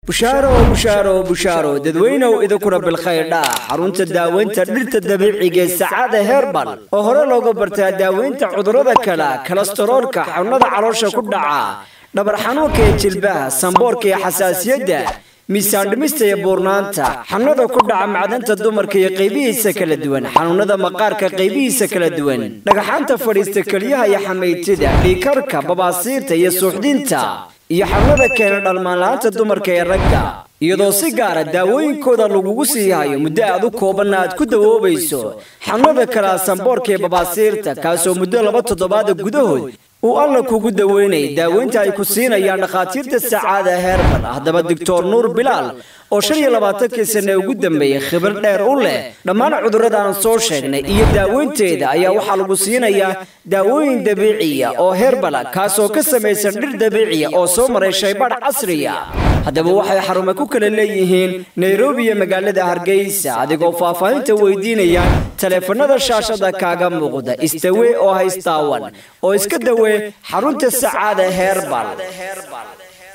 bushaaro bushaaro bushaaro dadweynow idinkuna bilkhayr dhaa xarunta daaweynta dhirta dabiiciga ee sacaada herbal oo hore looga bartaa daaweynta cudurrada kale kolestaroolka xanuunada caloosha ku dhaca dhabar xanuunka ee jilbaha samboorka iyo xasaasiyadda miisaan dhimista iyo buurnaanta xanuunada ku dhaca macdanta dumarka iyo qaybihiisa kala duwan xanuunada maqaarka qaybihiisa kala duwan dhagaxaanta fadhiista keliyaha iyo xamaytida dhiikarka babaasiirta iyo suuxdinta iyo xanuunada keena dhalmaanla-aanta dumarka ee ragga iyadoo si gaara daawooyinkooda lagugu sii hayo muddo aad u koobanna aad ku dawoobayso xanuunada kalea samboorka ee babaasiirta kaasoo muddo laba toddobaada gudahood uu alla kugu daweynay daaweynta ay ku siinayaan dhakhaatiirta sacaada herbal haddaba doctor nuur bilaal oo shan iyo labaatankii sanne ugu dambeeyey khibar dheer u leh dhammaan cudurrada aan soo sheegnay iyo daaweynteeda ayaa waxaa lagu siinayaa daawooyin dabiiciya oo herbala kaasoo ka samaysan dhir dabiiciya oo soo maray shaybadh casriya haddaba waxay xarume ku kala leeyihiin nairobi iyo magaalada hargeysa adigoo faahfaahinta weydiinaya taleefanada shaashada kaaga muuqda istawe oo haystaawan oo iska dawee xarunta sacaada herbal